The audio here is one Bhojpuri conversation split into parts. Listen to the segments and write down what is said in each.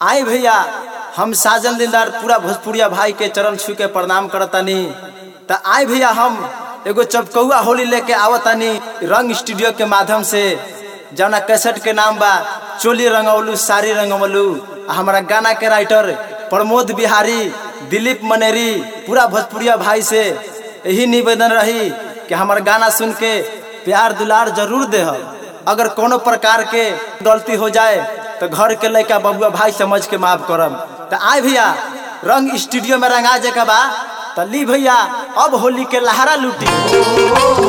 आई भैया हम साजन दिलदार पूरा भोजपुरिया भाई के चरण छू के प्रणाम करतानी त आई भैया हम एगो चपकौआ होली लेके आवतानी रंग स्टूडियो के माध्यम से जौना कैसेट के नाम बा चोली रंगवलू साड़ी रंगवलू आ हमारा गाना के राइटर प्रमोद बिहारी दिलीप मनेरी पूरा भोजपुरिया भाई से यही निवेदन रही कि हमार गाना सुन के प्यार दुलार जरूर दे अगर कोनो प्रकार के गलती हो जाए तो घर के लड़का बबुआ भाई समझ के माफ करम तो आए भैया रंग स्टूडियो में रंगा जे के बा तो ली भैया अब होली के लहरा लूटी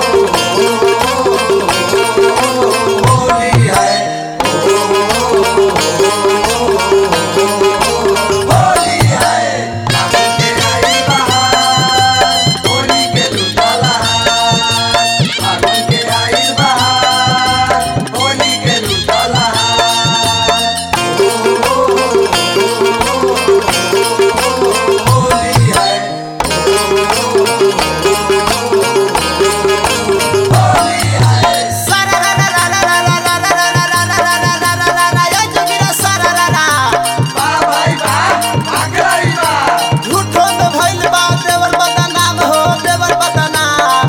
झूठो में भइल बा देवर बदनाम हो देवर बदनाम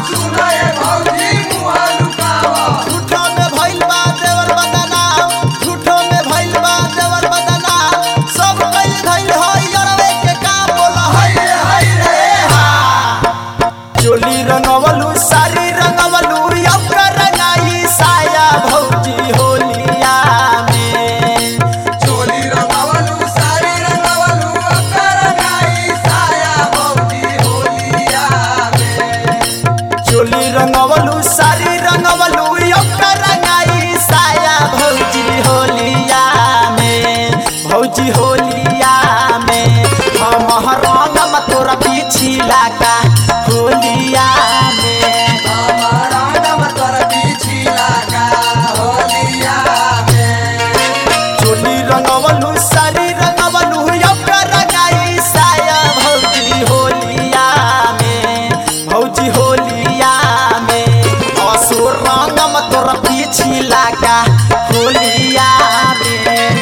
झूठो में भइल बा देवर बदनाम झूठो में भइल बा देवर बदनाम सब कइल धइल हो यरवे के काम बोल हई रे हई रे हा चोली रंगवलू सारी रंगवलू अबका रंगाई साया भौजी होलिया में चोली रंगवलू सारी रंगवलू अबका रंगाई साया भौजी होलिया में भौजी होलिया में हम रंगम तोरा पिछिला का होलिया में चोली रंगवलू सारी रंगवलू अबका रंगाई साया भौजी होलिया में भौजी होलिया में असुर रंगम तोरा पिछिला का होलिया में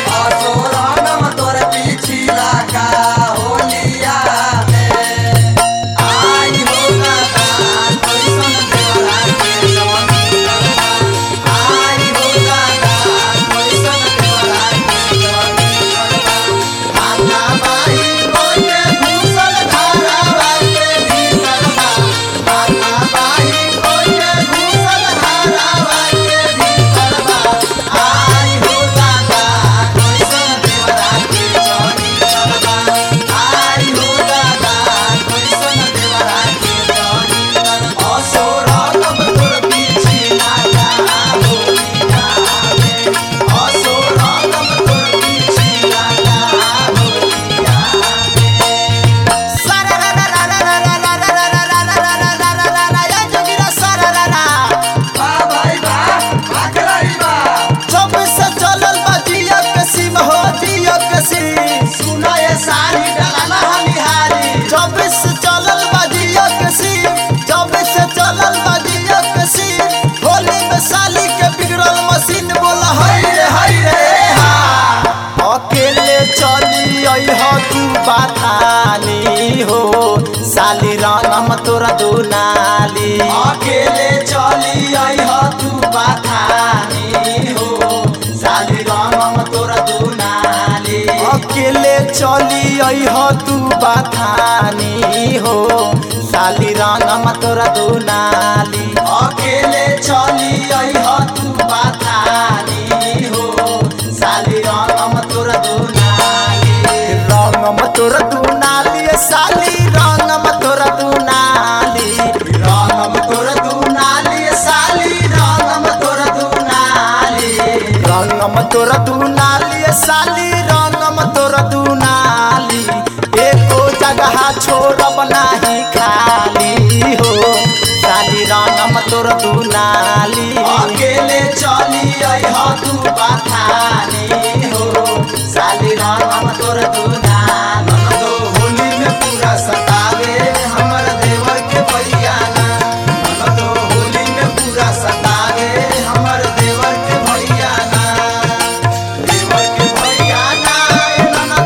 जब से चलल बा जिया के सीम हो जिया के सीम सुनाए सारी डलाना हनिहारी जब से चलल बा जिया के सीम जब से चलल बा जिया के सीम होली में साली के बिगड़ल मशीन बोला हई रे हई रे हा अकेले चली आई हो तू बाथानी हो साली रंगम तोरा दुनाली अकेले चली आई हो तू बाथानी हो साली रंगम तोरा दुनाली अकेले चली आई हो तू बाथानी हो साली रंगम तोरा दुनाली अकेले चली आई हो तू बाथानी हो साली रंगम तोरा दुनाली रंगम तोरा दुनाली साली रंगम तोरा दुनाली रंगम तोरा दुनाली साली रंगम तोरा दुनाली रंगम तोरा दुनाली साली रंगम तोरा दुनाली एको जगह छोड़ब नाही खाली हो साली रंगम तोरा दुनाली अकेले चली आई हो तू बाथानी हो साली रंगम तोरा दुनाली तो होली में पूरा सतावे हमर देवर के भैया ना तो होली में पूरा सतावे हमर देवर के भैया ना देवर के भैया ना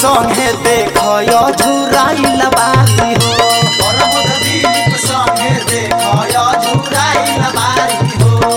संगे देख झुराइल बारी हो परमोद दीप संगे देखय झुराइल बारी हो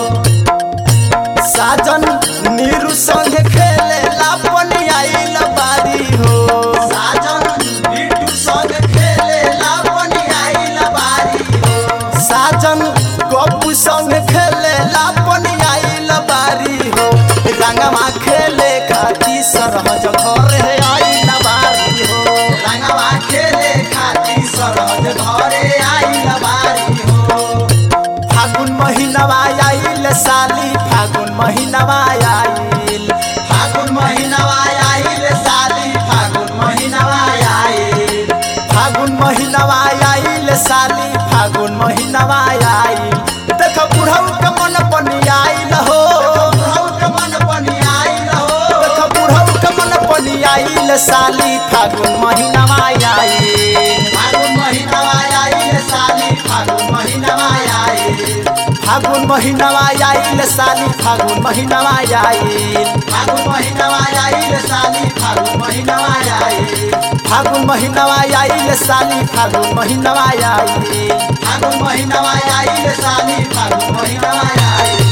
साजन नीरू संगे खेले लापन आइल बारी हो साजन बिट्टू संग खेले लापनी आइल बारी हो साजन गप्पू संग खेले लापन आइल बारी हो रंगवा खेले खाती सरहज घर आइल बारी हो रंगवा खेले खातिर सरहद घरे आइल बारी हो फागुन महीनवा आइल साली फागुन महीनवा आइल फागुन महिनावा आइल साली फागुन महिनावा आइल फागुन महीनवा आइल साली फागुन महीनवा आइल देख बुढ़ऊ के मन पनी आइल हो बुढ़ऊ के मन पनी आइल हो देख बुढ़ऊ के मन पनी आइल साली फागुन महीनवा आइल फागुन महिनावा आइल साली फागुन महिनावा आइल फागुन महीनवा आइल साली फागुन महीनवा आइल फागुन महिनावा आइल साली फागुन महिनावा आइल फागुन महीनवा आइल साली फागुन महीनवा आइल फागुन महिनावा आइल साली फागुन महिनावा आइल